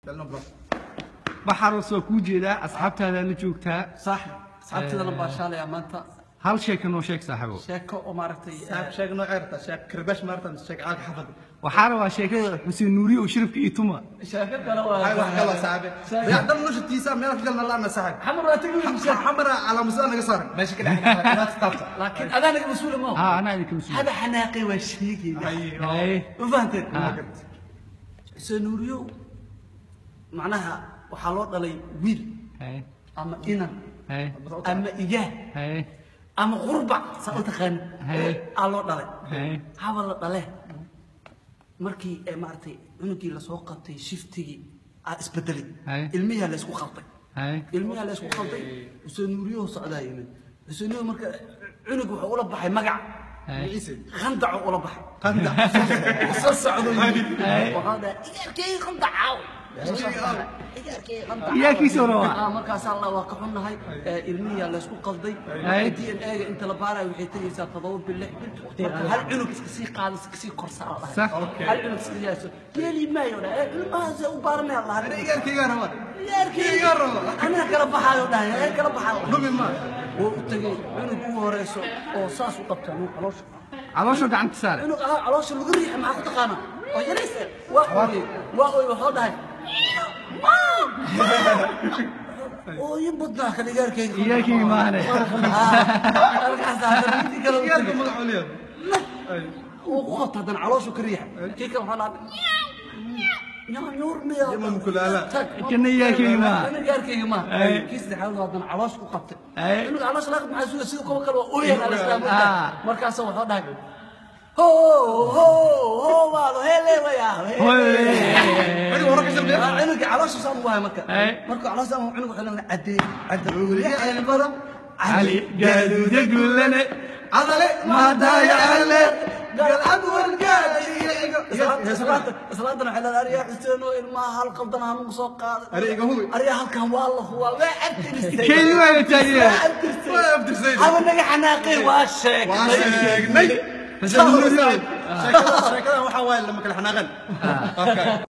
baxaros waa kuu jeedaa asxaabtaada la joogtaa صح asxaabtidana baa shaalaya maanta hal sheeka noo sheeg saaxiibo sheeko oo maaragtay صاحب شيخ نوع عرفته شيخ كرباش مرتن شيخ عالك حفظ waxaa rabaa sheekada xuseen nuuri oo shiribka iyo tuma sheeko kale هاي واحد waa يلا صاحبي يعدل نوش التيسا ما يعرف قلنا لا انا صاحب xamar waa tagi weysa حمرا على مسألة قصر ماشي كده لا تستطع laakiin adaa naga mas-uula ma haa anaa idinka mas-uul hada xanaaqay waa sheegayna Haye. ma fahanteen haa xuseen nuuriyo macnaha waxaa loo dhalay wiil haye ama inan haye ama iyaah haye ama qurbac saa u taqaani Haye. aa loo dhalay haye haba la dhale markii ee maaragtay cunugii lasoo qabtay shiftigii aa isbedelay Haye. ilmiyaa la isku qalday haye ilmiyaa la isku qalday xuseen nuuriyo socdaa yimid xuseen nuuriyo marka cunug wuxuu ula baxay magac haye khandaco ula baxay قندع soo socdo yimid Haye. waxaa dhahay igarkay khandacaaw igarkay khandacaw Iyaarkiisa hore waa. Ah, markaasaa allah waa ka xunnahay ee, ilmihiyaa laysku qalday Haye. d n a-ga inta la baarayo waxay tegaysaa todoba bil lix bil marka hal cunug iska sii qaada iska sii korsaa la Sax. dhahay hal cunug iska yaaso yeeli maayo dhahay "Eh, ilmahaas u baaranaya la انا ايجار كي انا iyaarkii anaa kala baxaayo dhahay ee kala baxaayo wuu u tegey cunug ugu horeyso oo saas u qabta nin caloosha caloosha gacanta saare cunug ahaa caloosha lagu riixi maxaa ku taqaana oo yariis eh, waa ooyey waa ooyey waxuu dhahay ooyin badnaa kan igaarkayga Iyaarkayga maahane. markaasaa haddana midii kale u ايجار tegey مدح عليهم wuu ku qabta haddana calooshu ka riixa kii kale waxaa dhahay nyanyuur miya Yama mukulaala. tag Kana iyaarkayga maaha. kana iyaarkayga maaha Ay. kii saddexaad haddana caloosha ku qabtay Ay. cunug caloosha laga maxaa suga sida kuwa kale waa ooyan al islaam Ah. markaasa wuxuu dhahay ho ho ho waado hele waya عندي وراك ايش البيت cunuga caloosha saan ugu hay marka Ay. marka caloosha saan cunug wuxuu leeyahay cadee cadee badan cali gaaduuda guulane عضلي ما ضايع عليه. قلعد والقاعد islaantana waxay leedahay ariyaa xuseen oo ilmaha hal qaldan hanugu soo qaaday Ariga hubi. ariyaa halkan waa la huwaa waa abtiristay keeni waa la taageeraa ما يبدر زين haba naga xanaaqay waa sheegtay واشيك ني xuseen nuuri شكلها شكلها وحوال لما كل حناغن